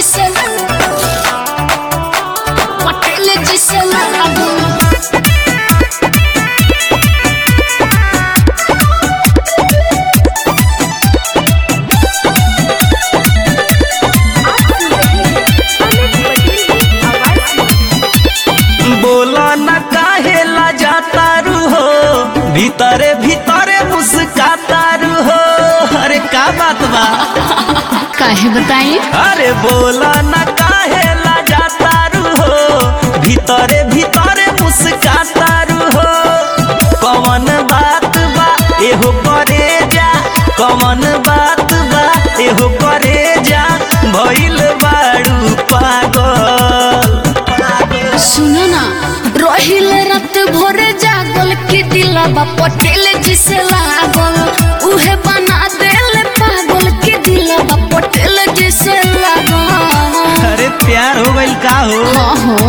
जिसे पटेल जिसे लागू बोला न काहे ला जाता रू हो भीतरे भीतरे मुस्काता रू हो अरे का बात बा काहे बताई अरे बोला न काहे ला जाता रू हो भीतरे भीतरे मुस्काता रू हो कौन बात बा एहो करे जा कौन बात बा एहो करे जा भइल बाड़ू पागल सुनो ना रहिल रात भोरे जागल के दिलबा पटेल जिसे लागल उहे बना देल पागल के दिलबा पटेल जिसे लागल अरे प्यार हो गइल का हो हाँ हो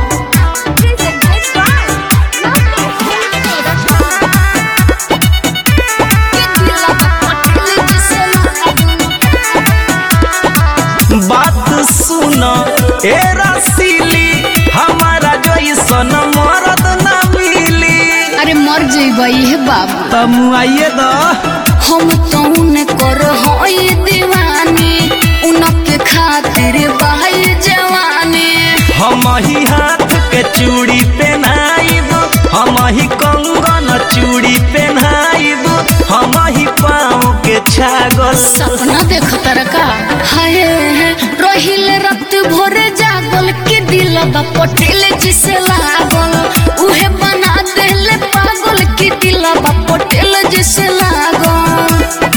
बात सुन ए रसीली हमारा जैसन मरद ना मिली अरे मर जइबई हे बाबू तब आइए दो हम तो उन्हें कर होई दीवानी उनके खातिर बहाई जवानी हम ही हाथ के चूड़ी पहनाइब हम ही कंगन चूड़ी पहनाइब हम ही पाँव के छागल सपना देख तरका हाय रहिल रात भोरे जागल के दिलबा पटेल जिसे लागल उहे बना देले पागल के दिलबा पटेल जिसे लागल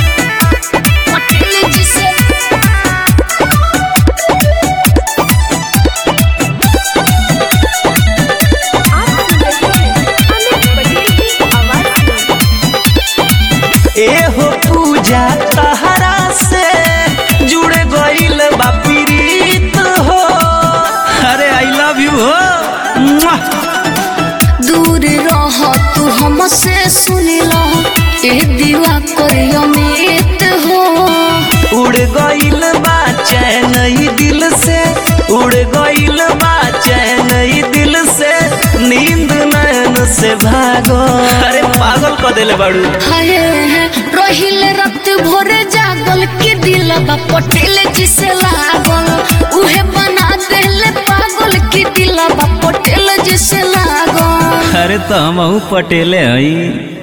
पटेल जिसे एहो पूजा तहरा से जुड़ गइल बा प्रीत हो अरे आई लव यू हो मुआ। दूर रह तू हमसे सुनिला ए दीवा कर अमित हो उड़ गइल बा चैन ई दिल से उड़ गइल बा चैन ई दिल से नींद नैन से भागो अरे पागल क देले बाड़ू हाय रहिल रात भोरे जागल के दिलबा पटेल जिसे लागल उहे बना देले पागल के दिलबा पटेल जिसे लागल अरे तो हम पटेले हई